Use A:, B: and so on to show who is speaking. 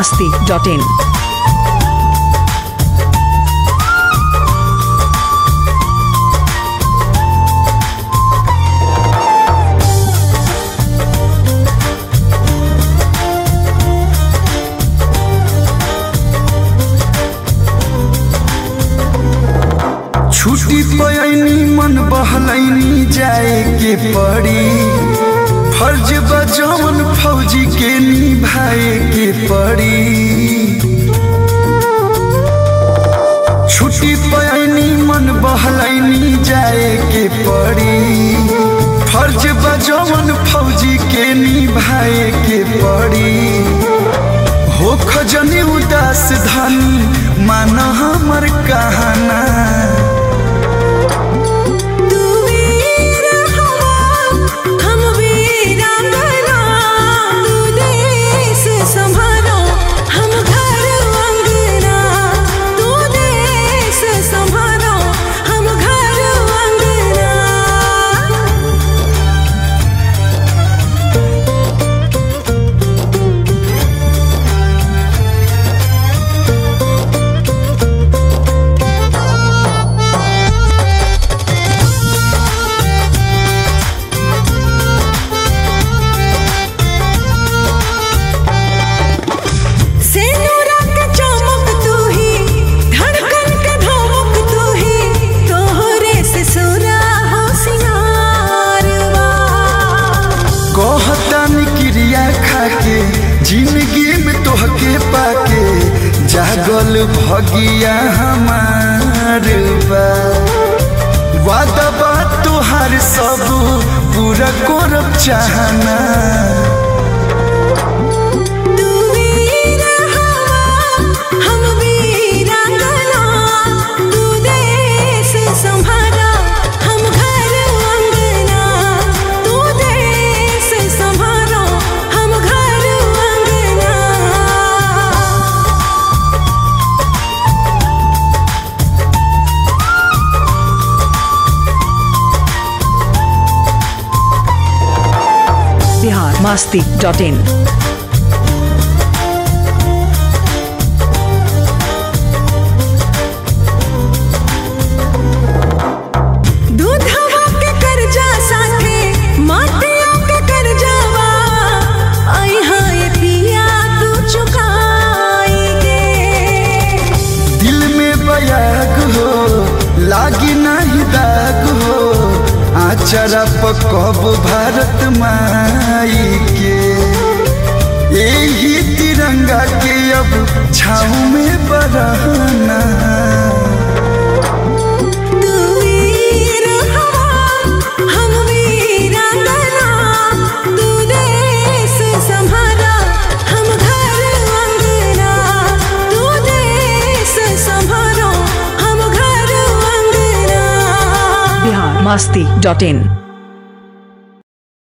A: masti.in.
B: छुट्टी पयनी मन बहलैनी जाए के पड़ी फर्ज बजौन फौजी के निभाए के पड़ी छुट्टी पयनी मन बहलैनी जाए के पड़ी फर्ज बजौन फौजी के निभाए के पड़ी हो खजनी उदास धनी मान हमर कहना
C: तू वीर हवा हम वीरांगना तू देश संभालो हम घर अंगना तू देश संभालो हम घर अंगना सेनुरा के चमक तू ही धड़कन के धमक तू ही तोहरे से सुरा हो सिंगारवा
B: कहतानी क्रिया खाके जिंदगी में तोहके पाके जागल भगिया हमार बा वादा बात तोहार सब पूरा करब चाहना
C: तू वीर हवा हम वीरांगना तू देश संभाला हम घर अंगना तू देश संभालो हम घर अंगना
A: Bihar masti.in.
C: दूधवा के कर्जा साथे माटिया के कर्जावा आई हाय पिया तू चुकाई गे
B: दिल में बयाग हो लागी नहीं दाग हो आचरा पकब भारत माई के यही तिरंगा के अब छाऊ में बरहना
C: तू वीर हवा हम वीरांगना तू देश संभाला हम घर अंगना तू देश संभालो हम घर अंगना
A: Bihar masti.in.